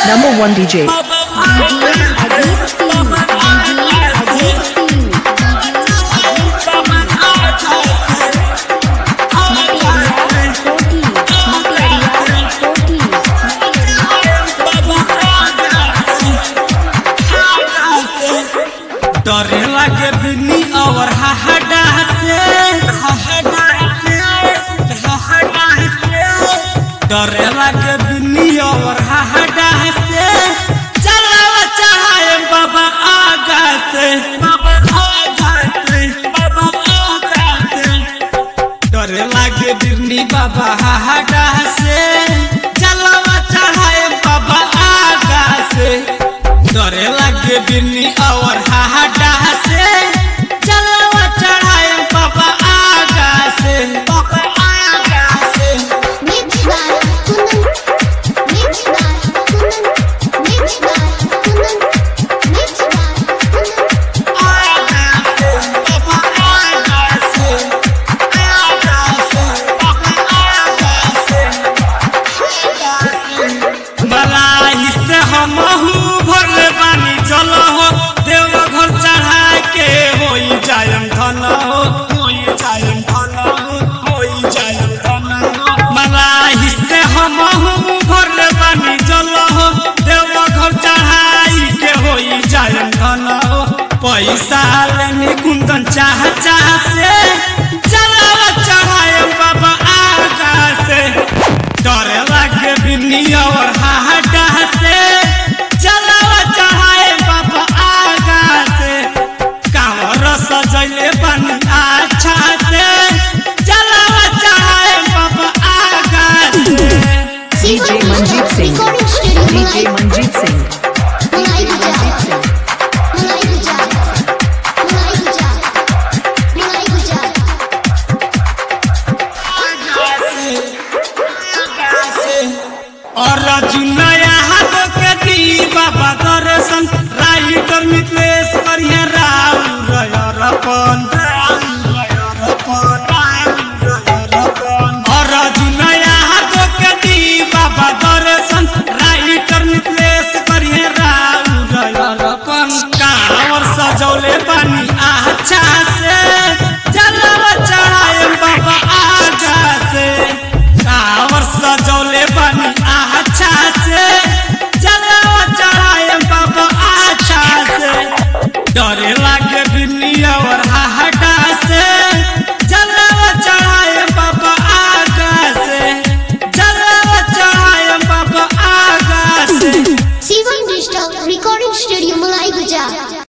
Number one DJ. डरे लागे बिन्नी और हाहडा से हाहडा से हाहडा से डरे लागे बिन्नी और हाहडा से चलावा चाहे बाबा आगा से बाबा आगा से बाबा आगा से डरे लागे बिन्नी बाबा हाहडा से चलावा चाहे बाबा आगा से डरे लागे बिन्नी और हाहडा से चलवा चढ़ाए बाबा आगा से बाबा आगा से आगा से बाबा आगा से आगा से बाबा आगा से आगा से बलाई से हम भरले बानी चल हो देव घर चढ़ा के होई जायम धन हो होई जायम धन हो होई जायम धन हो बलाई से हम भरले बानी चल हो देव घर चढ़ाई के होई जायम धन हो पैसा लेने कुंदन चाह चाह से चलावा चढ़ाए बाबा आगा से डरे लागे बिन्नी और हाहडा से चलावा चढ़ाए बाबा आगा से कांवर सजैले बनी अच्छा से चलावा चढ़ाए बाबा आगा से DJ Manjeet Singh. DJ Manjeet Singh. Manjeet Singh. और जुनया हाथ के दी बाबा दर्शन राइटर मिथलेश करिया राव रयरपन और जुनया हाथ के दी बाबा दर्शन राइटर मिथलेश करिया राव रयरपन कांवर सजौले बनी अच्छा से जलवा चढ़ाए बाबा आगा से कांवर सजौले बनी अच्छा से जलवा चढ़ाए बाबा अच्छा से डरे लागे बिन्नी और हाहटा से जलवा चढ़ाए बाबा आगा से जलवा चढ़ाए बाबा आगा से Recording Studio Malai Gujarat